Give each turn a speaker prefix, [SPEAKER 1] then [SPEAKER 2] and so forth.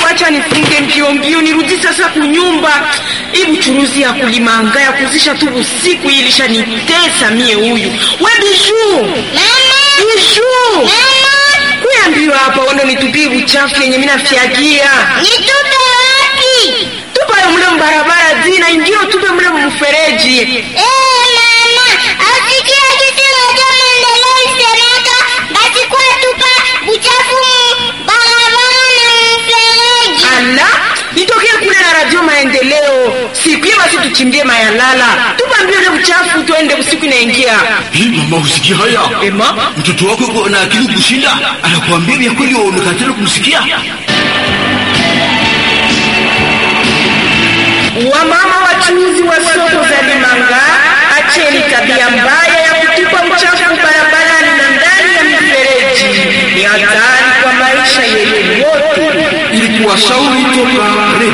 [SPEAKER 1] acha nifunge mbio mbio nirudi sasa kunyumba. Hii buchuruzi ya kulimanga ya kuzisha tu usiku hii ilishanitesa mie huyu. We Bijuu. Bijuu. Kuya mbio hapa uende nitupie uchafu yenye mimi nafyagia.
[SPEAKER 2] Nitupe wapi?
[SPEAKER 1] Tupa yo mle mbarabara zina ingine tupe mle mfereji.
[SPEAKER 2] Eh, mama, asikia kitu moja maendeleo isemeka, basi kwa tupa uchafu mu barabara na mfereji.
[SPEAKER 1] Ala, nitokee kule na radio maendeleo. Siku basi tuchimbie mayalala. Tupa mbio ile uchafu tuende usiku inaingia.
[SPEAKER 3] Hii mama, usikia haya?
[SPEAKER 1] Ema,
[SPEAKER 3] Mtoto wako yuko na akili kushinda, anakuambia vya kweli, waonekatela kumsikia.
[SPEAKER 1] wamama wachuuzi wa soko za Limanga, acheni tabia mbaya ya kutupa uchafu barabarani na ndani ya mifereji. Ni hatari kwa maisha yenu yote.
[SPEAKER 3] Ilikuwa shauri toka